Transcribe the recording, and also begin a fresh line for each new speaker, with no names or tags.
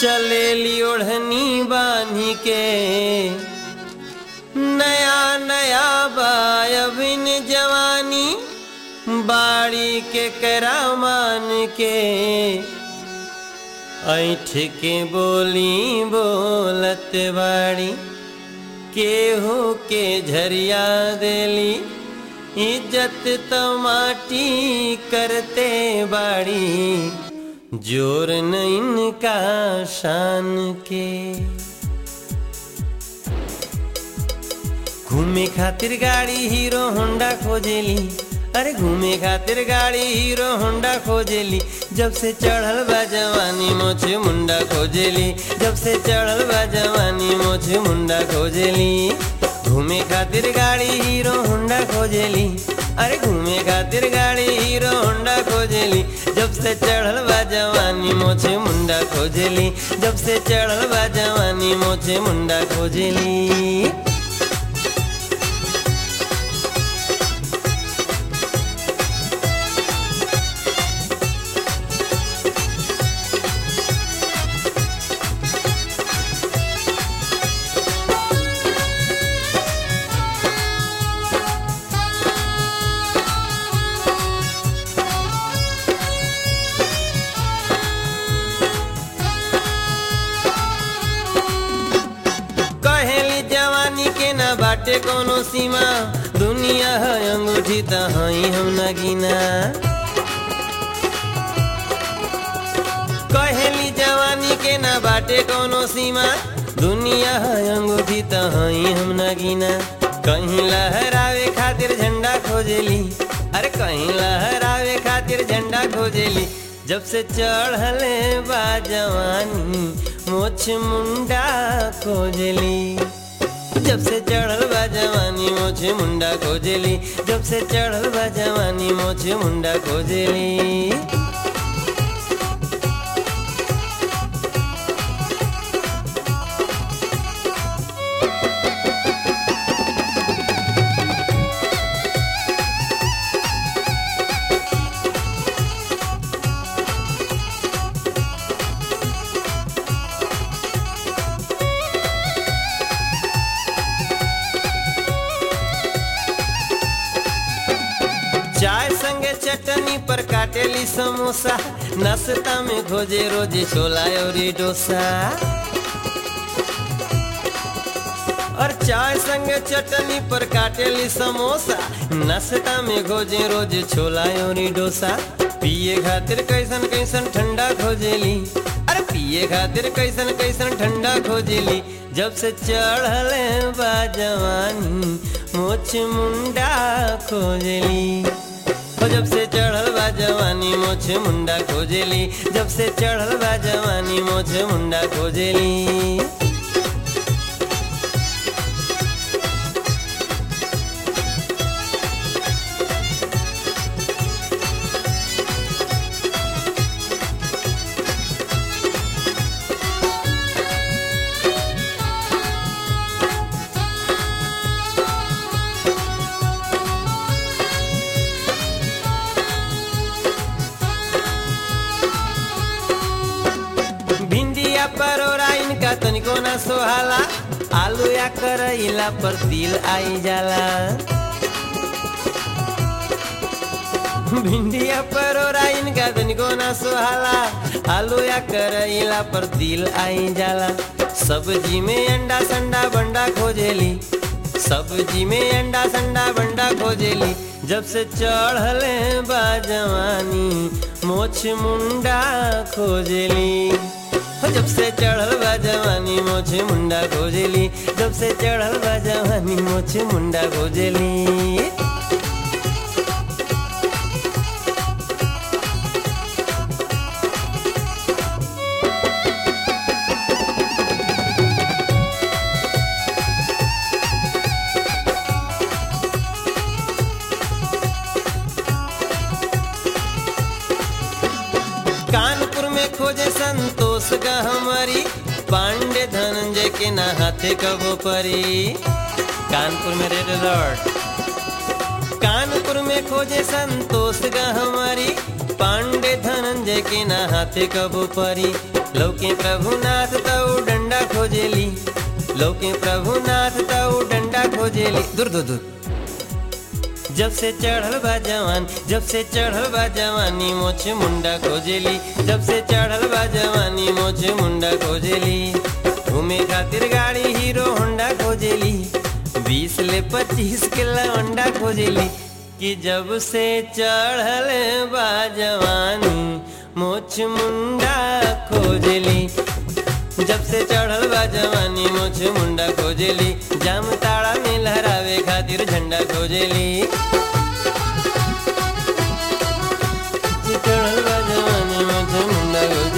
चलेली ओढ़नी बांधी के नया नया बायबिन जवानी बाड़ी के करामान के ऐठ के बोली बोलत बाड़ी केहू के झरिया देली इज्जत तो माटी करते बाड़ी जोर न इनका शान के घूमे खातिर गाड़ी हीरो होंडा खोजेली अरे घूमे खातिर गाड़ी हीरो होंडा खोजेली जब से चढ़ल बा जवानी मोछे मुंडा खोजेली जब से चढ़ल बा जवानी मोछे मुंडा खोजेली घूमे खातिर गाड़ी हीरो होंडा खोजेली अरे घूमे खातिर गाड़ी हीरो होंडा खोजेली जब से चढ़ल बा जवानी मोछे मुंडा खोजेली जब से चढ़ल बा जवानी मोछे मुंडा खोजेली कहेली जवानी के ना बाटे कोनो सीमा दुनिया है अंगूठी त हई हम नगीना कहेली जवानी के ना बाटे कोनो सीमा दुनिया है अंगूठी त हई हम नगीना कहीं लहरावे खातिर झंडा खोजेली अरे कहीं लहरावे खातिर झंडा खोजेली जब से चढ़ले बा जवानी मोछ मुंडा खोजली जब से चढ़ल बा जवानी मोछे मुंडा खोजली जब से चढ़ल बा जवानी मोछे मुंडा खोजली चाय संगे चटनी पर काटेली समोसा नाश्ता में खोजे रोजे छोला और डोसा और चाय संगे चटनी पर काटेली समोसा नाश्ता में खोजे रोज छोला और डोसा पिए खातिर कैसन कैसन ठंडा खोजेली अरे पिए खातिर कैसन कैसन ठंडा खोजेली जब से चढ़ले बा जवानी मोछ मुंडा खोजली ओ जब से चढ़ल बा जवानी मोछे मुंडा खोजेली जब से चढ़ल बा जवानी मोछे मुंडा खोजेली भिंडिया परोरा इनका तनिको ना सोहाला आलू या करैला पर तिल आई जाला भिंडिया परोरा इनका तनिको ना सोहाला आलू या करैला पर तिल आई जाला सब्जी में अंडा संडा बंडा खोजेली सब्जी में अंडा संडा बंडा खोजेली जब से चढ़ले बा जवानी मोछ मुंडा खोजेली हो जब से चढ़ल बा जवानी मोछे मुंडा खोजेली जब से चढ़ल बा जवानी मोछे मुंडा खोजेली कानपुर में खोजे संतोष का हमारी पांडे धनंजय के ना हाथे कबो परी कानपुर में रेड अलर्ट कानपुर में खोजे संतोष का हमारी पांडे धनंजय के ना हाथे कबो परी लौके प्रभुनाथ तऊ डंडा खोजेली लौके प्रभुनाथ तऊ डंडा खोजेली दूर दूर दूर जब से चढ़ल बा जवान जब से चढ़ल बा जवानी मोछ मुंडा खोजेली जब से चढ़ल बा जवानी मोछ मुंडा खोजेली घूमे खातिर गाड़ी हीरो होंडा खोजेली बीस ले पच्चीस के लवंडा खोजेली कि जब से चढ़ल बा जवानी मोछ मुंडा खोजेली जब से चढ़ल बा जवानी मोछ मुंडा खोजेली जाम ताड़ा में लहरावे खातिर झंडा खोजेली चढ़ल बा जवानी मोछ मुंडा खोजेली